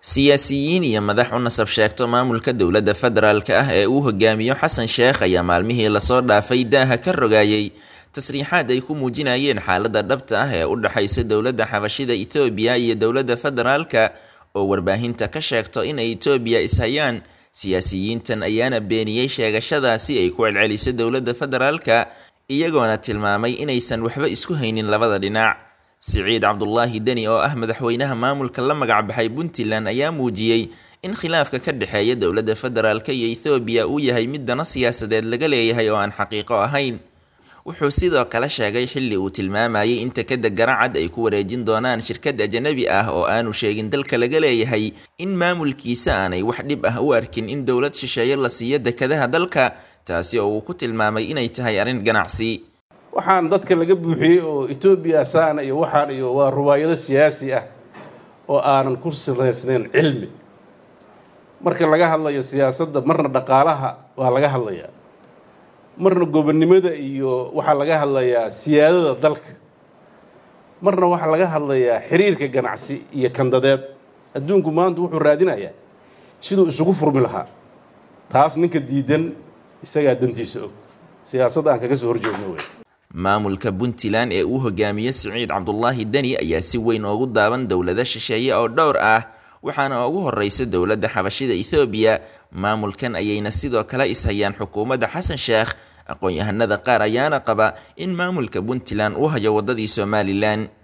siyaasiyiin iyo madax u nasab sheegto maamulka dowladda federaalka ah ee uu hogaamiyo xasan sheekh ayaa maalmihii lasoo dhaafay daaha ka rogaayay tasriixaad ay ku muujinayeen xaaladda dhabta ah ee u dhexaysa dowladda xabashida ethoobiya iyo dowladda federaalka oo warbaahinta ka sheegto inay etoobiya ishayaan siyaasiyiintan ayaana beeniyey sheegashadaasi ay ku celcelisay dowladda federaalka iyagoona tilmaamay inaysan waxba isku haynin labada dhinac siciid cabdulaahi deni oo ah madaxweynaha maamulka la magacbaxay puntland ayaa muujiyey in khilaafka ka dhexeeya dowladda federaalk iyo ethoobiya uu yahay mid dano siyaasadeed laga leeyahay oo aan xaqiiqo ahayn wuxuu sidoo kale sheegay xilli uu tilmaamayay in tekada garacad ay ku wareejin doonaan shirkad ajanabi ah oo aanu sheegin dalka laga leeyahay in maamulkiisa aanay wax dhib ah u arkin in dowlad shisheeye la siiyo dekadaha dalka taasi oo uu ku tilmaamay inay tahay arrin ganacsi waxaan dadka laga buuxiyey oo etoobiya saana iyo waxaan iyo waa ruwaayado siyaasi ah oo aanan ku salaysnayn cilmi marka laga hadlayo siyaasadda marna dhaqaalaha waa laga hadlayaa marna gobonnimada iyo waxaa laga hadlayaa siyaadada dalka marna waxaa laga hadlayaa xiriirka ganacsi iyo kandadeed adduunku maanta wuxuu raadinayaa siduu isugu furmi lahaa taas ninka diidan isagaa dantiisa og siyaasadda aan kaga soo horjeedno wey maamulka puntland ee uu hogaamiye siciid cabdulaahi deni ayaa si weyn oogu daaban dowlado shisheeye oo dhowr ah waxaana ugu horeysa dowladda xabashida ethoobiya maamulkan ayayna sidoo kale ishayaan xukuumadda xasan sheekh aqoon-yahanada qaar ayaana qaba in maamulka puntland uu hayo waddadii somalilan